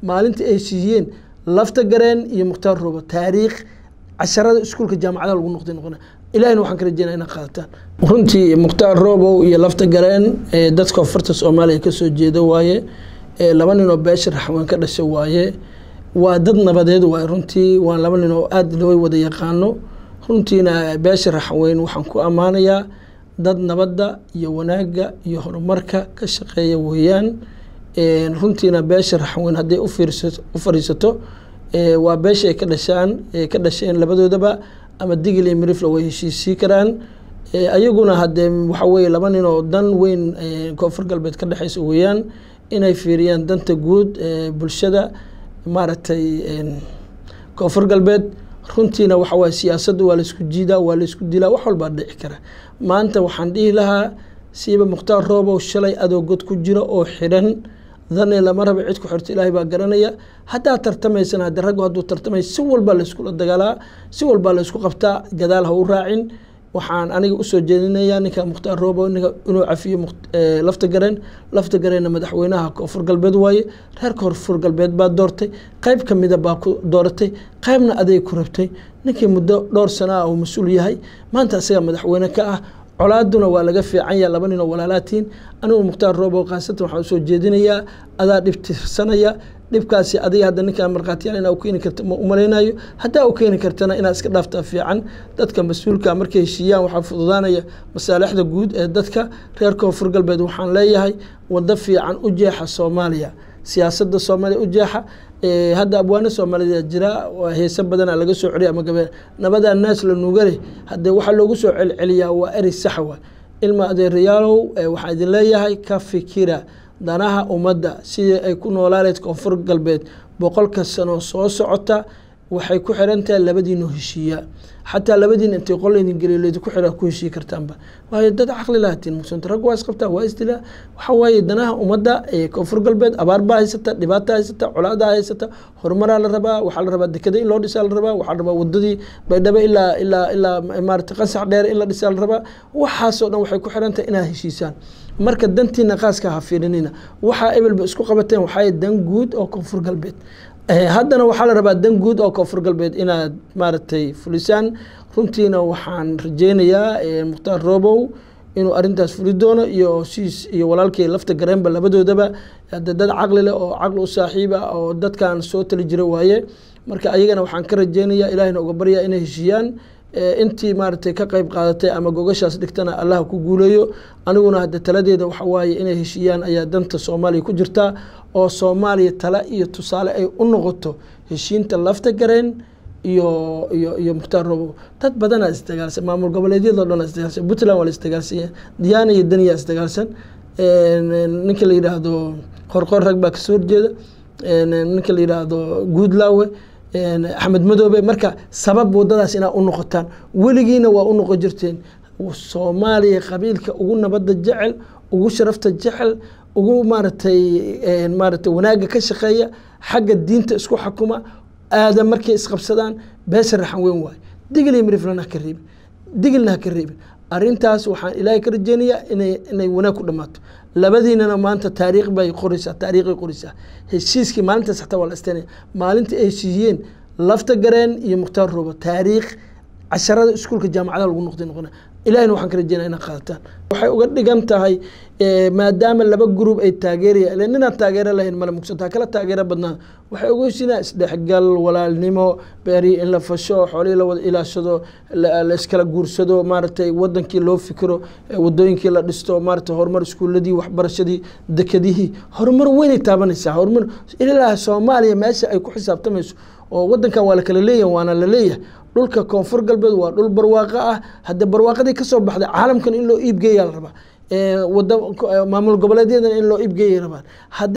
maalintii ay siiyeen lafta gareen iyo mukhtaar roobo taariikh casharada iskuulka jaamacadaha lagu noqday noqona ilahina waxaan ka rajeynaya inaa qaadataan runtii mukhtaar roobow iyo lafta gareen dadka koonfurta soomaaliya kasoo jeeda waaye laba nin oo beesha raxween ka dhasha waaye waa dad nabadeed waaye runtii waa laba nin oo aada loo wada yaqaano runtiina beesha raxweyn waxaan ku ammaanayaa dad nabadda iyo wanaagga iyo horumarka ka shaqeeya weeyaan runtiina beesha raxweyn hadday u fariisato waa beesha ay ka dhashaan ka dhasheen labadoodaba ama digil iyo mirifla way heshiisii karaan ayaguna hadee waxa weye laba nin oo dan weyn koonfur galbeed ka dhexeysa weeyaan inay fiiriyaan danta guud bulshada maaragtay koonfur galbeed runtiina waxa waye siyaasadda waa laisku jiidaa waa laisku dilaa wax walbaa dhici kara maanta waxaan dhihi lahaa siiba mukhtaar roobow shalay adoo god ku jira oo xidhan dani lama raba cid ku xirto ilaahay baa garanaya haddaad tartamaysana hadde raggu hadduu tartamay si walbaa layskula dagaalaa si walbaa laysku qabtaa gadaal ha u raacin waxaan aniga usoo jeedinayaa ninka mukhtaar roobo inuu cafiyo lafta gareen lafta gareenna madaxweynaha koonfur galbeed waaye reer koonfur galbeed baa doortay qayb kamida baa ku dooratay qaybna aday ku rabtay ninkii muddo dhowr sana ah uu mas-uul yahay maanta isagaa madaxweyne ka ah colaaduna waa laga fiican yaha laba nin oo walaalaatiin anigu mukhtaar roobo khaasatan waxaan usoo jeedinayaa adaa dhib tirsanaya dhibkaasi adiga hadda ninkaa markhaatiyaal inaa u keeni karta ma umalaynayo haddaa u keeni kartana inaad iska dhaaftaa fiican dadka mas-uulka markay heshiiyaan waxaa fududaanaya masaalixda guud ee dadka reer koonfur galbeed waxaan leeyahay wado fiican u jeexa soomaaliya siyaasadda soomaaliya u jeexa hadda abwaano soomaalida jira heese badana laga soo celiya ama gabe nabadaa naas la nuugale hadde waxaa loogu soo celceliyaa waa eri saxwa ilma adeerayaalow waxaan idin leeyahay ka fikira danaha ummadda sidii ay ku noolaaleed koonfur galbeed boqolka sano soo socota waxay ku xiran tahay labadiinoo heshiiya xataa labadiin intay qol idin geliyo laydinku xira ku heshii kartaanba waayo dad caqli lahatiin muqsanta rag waa isqabtaa waa isdilaa waxa waaye danaha ummadda ee koonfur galbeed abaar baa haysata dhibaata haysata colaadaa haysata horumaraa la rabaa waxaa la rabaa dekada in loo dhisaa la rabaa waxaa la rabaa wadadii baydhabo ilaa ilaa ilaa maarata qansax dheer in la dhisaa la rabaa waxaasoo dhan waxay ku xiran tahay inaad heshiisaan marka dantiina qaaska ha fiirinina waxaa ebelba isku qabateen waxaa dan guud oo koonfur galbeed haddana waxaa la rabaa dan guud oo koonfur galbeed inaad maaragtay fulisaan runtiina waxaan rajeynayaa mukhtaar roobow inuu arintaas fuli doono iyo siis iyo walaalkii lafta gareenba labadoodaba hade dad caqli leh oo caqli u saaxiib ah oo dadkan soo tali jira waaye marka ayagana waxaan ka rajeynayaa ilahina uga baryaa inay heshiiyaan intii maaragtay ka qayb qaadatay ama gogashaas dhigtana allah ku guuleeyo aniguna hadde taladeeda waxa waaye inay heshiiyaan ayaa danta soomaaliya ku jirtaa oo soomaaliya tala iyo tusaale ay u noqoto heshiinta lafta gareen iyo iyo iyo mukhtaar robow dad badanaa isdagaalsan maamul goboleedyadoo dhan isdagaalsan puntland waa la isdagaalsanya diyaana iyo daniyaa isdagaalsan ninka la yidhaahdo qorqor rag baa kasoo horjeeda ninka la yidhaahdo guudlaawe axmed madoobe marka sabab wadadaas inaa u noqotaan weligiina waa u noqon jirteen soomaaliya qabiilka ugu nabadda jecel ugu sharafta jecel ugu maaratay maaratay wanaagga ka shaqeeya xagga diinta isku xakuma aadan markay isqabsadaan beesha raxan weyn waayo digil iyo miriflana haka reebin digilna haka reebin arrintaas waxaan ilaahay ka rajeynayaa inay inay wanaag ku dhammaato labadiinana maanta taariikh bay qoraysaa taariikhay qoraysaa heshiiskii maalintaas xataa waa la istaynaya maalintii ay heshiiyeen lafta gareen iyo mukhtaar roobo taariikh casharada iskuulka jaamacadaha lagu noqday noqona ilahina waxaan ka rajeynaya inaa qaadataan waxay uga dhigan tahay maadaama laba gruub ay taageeraya ile ninaan taageero lahayn male mugsantaa kala taageero badnaa waxay uga heshinaa isdhexgal walaalnimo beerihii in la fasho xoolihii la wada ilaashado la iskala guursado maaragtay wadankii loo fikiro wadooyinkii la dhisto maaragtay horumar iskuuladii waxbarashadii dekadihii horumar weynay taabanaysaa horumar ilaa soomaaliya meesha ay ku xisaabtamayso oo wadankan waa la kala leeyahay waana la leeyahay dhulka koonfur galbeed waa dhul barwaaqo ah hadde barwaaqadii kasoo baxday caalamkan in loo iibgeeyaa la rabaa wada maamul goboleedyadana in loo iibgeeya rabaan